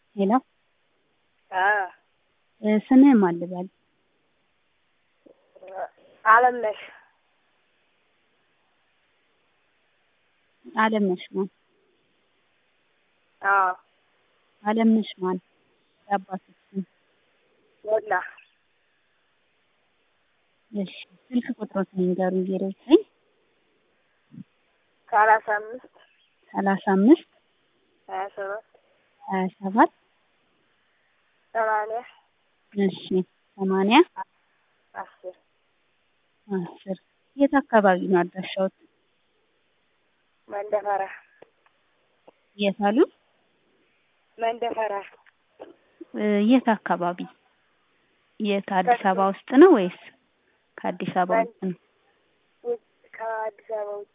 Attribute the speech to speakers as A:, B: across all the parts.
A: ሄሎ
B: አዎ
A: ስምህ ማን ልበል?
B: አለምነሽ
A: አለምነሽ ማን?
B: አዎ
A: አለምነሽ ማን? የአባትህ ስም?
B: ሞላ
A: እሺ ስልክ ቁጥሮትን ይንገሩኝ ዜሮ ዘጠኝ
B: ሰላሳ አምስት
A: ሰላሳ አምስት
B: ሀያ ሰባት
A: ሀያ ሰባት
B: ሰማንያ
A: እሺ ሰማንያ
B: አስር
A: አስር የት አካባቢ ነው አድራሻዎት?
B: መንደፈራ
A: የት አሉ?
B: መንደፈራ
A: እ የት አካባቢ? የት አዲስ አበባ ውስጥ ነው ወይስ ከአዲስ አበባ ውጭ ነው?
B: ውጭ ከአዲስ አበባ ውጭ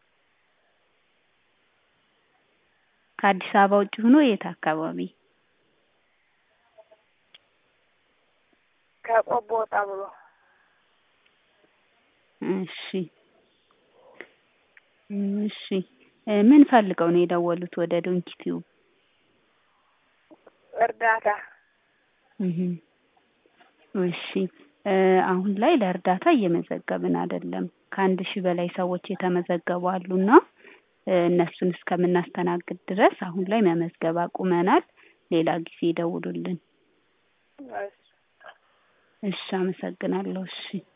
A: ከአዲስ አበባ ውጭ ሆኖ የት አካባቢ?
B: ከቆቦ ወጣ ብሎ
A: እሺ እሺ እ ምን ፈልገው ነው የደወሉት ወደ ዶንኪ ቲዩብ?
B: እርዳታ
A: እህ እሺ እ አሁን ላይ ለእርዳታ እየመዘገብን አይደለም። ከአንድ ሺህ በላይ ሰዎች የተመዘገቡ አሉና እ እነሱን እስከምናስተናግድ ድረስ አሁን ላይ መመዝገብ አቁመናል። ሌላ ጊዜ ይደውሉልን።
B: እሺ
A: እሺ አመሰግናለሁ። እሺ